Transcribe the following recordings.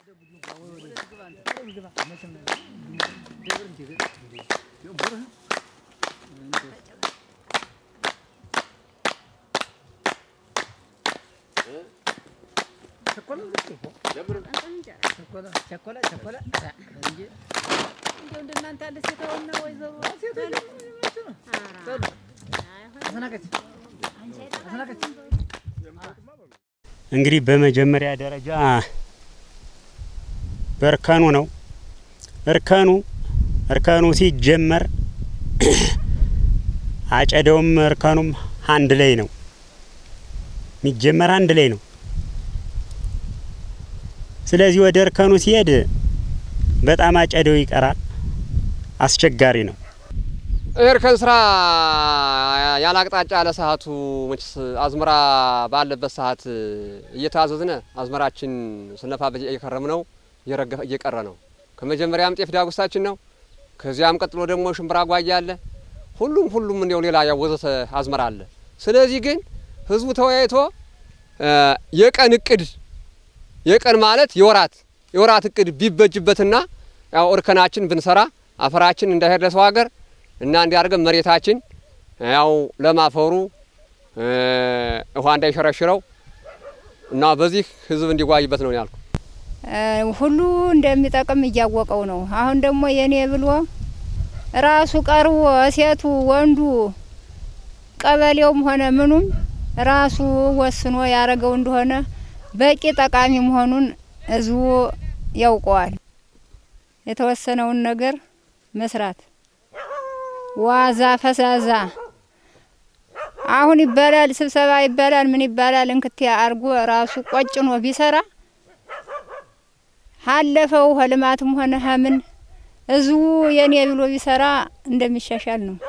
እንደው እንደናንተ ያለ ሴታውና ወይዘሮ እንግዲህ በመጀመሪያ ደረጃ በእርከኑ ነው። እርከኑ እርከኑ ሲጀመር አጨደውም እርከኑም አንድ ላይ ነው የሚጀመር አንድ ላይ ነው። ስለዚህ ወደ እርከኑ ሲሄድ በጣም አጨደው ይቀራል፣ አስቸጋሪ ነው። እርከን ስራ ያለ አቅጣጫ ያለ ሰዓቱ መችስ አዝመራ ባለበት ሰዓት እየታዘዝነ አዝመራችን ስነፋበት እየከረም ነው እየረገፈ እየቀረ ነው። ከመጀመሪያም ጤፍ ዳጉሳችን ነው። ከዚያም ቀጥሎ ደግሞ ሽምብራ ጓያ አለ። ሁሉም ሁሉም እንዲያው ሌላ ያወዘተ አዝመራ አለ። ስለዚህ ግን ህዝቡ ተወያይቶ የቀን እቅድ የቀን ማለት የወራት የወራት እቅድ ቢበጅበትና ያው እርከናችን ብንሰራ አፈራችን እንዳይሄድ ለሰው ሀገር እና እንዲያደርገን መሬታችን ያው ለማፈሩ ውሃ እንዳይሸረሽረው እና በዚህ ህዝብ እንዲጓይበት ነው ያልኩ። ሁሉ እንደሚጠቅም እያወቀው ነው። አሁን ደግሞ የኔ ብሎ ራሱ ቀርቦ ሴቱ ወንዱ ቀበሌውም ሆነ ምኑም ራሱ ወስኖ ያረገው እንደሆነ በቂ ጠቃሚ መሆኑን ህዝቡ ያውቀዋል። የተወሰነውን ነገር መስራት ዋዛ ፈዛዛ አሁን ይባላል ስብሰባ ይባላል ምን ይባላል እንክት አርጎ ራሱ ቆጭኖ ቢሰራ ሀለፈው ህልማትም ሆነ ሀምን ህዝቡ የኔ ብሎ ቢሰራ እንደሚሻሻል ነው።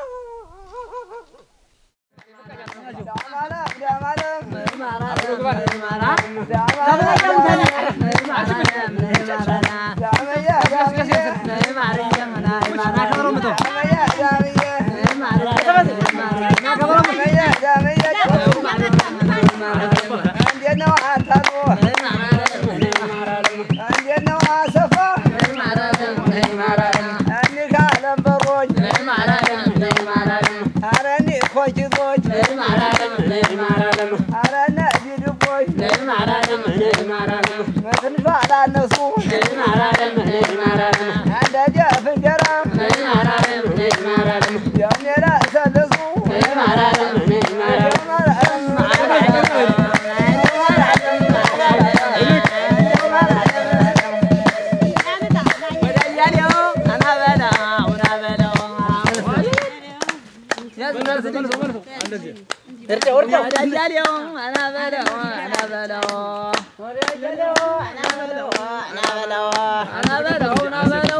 Ana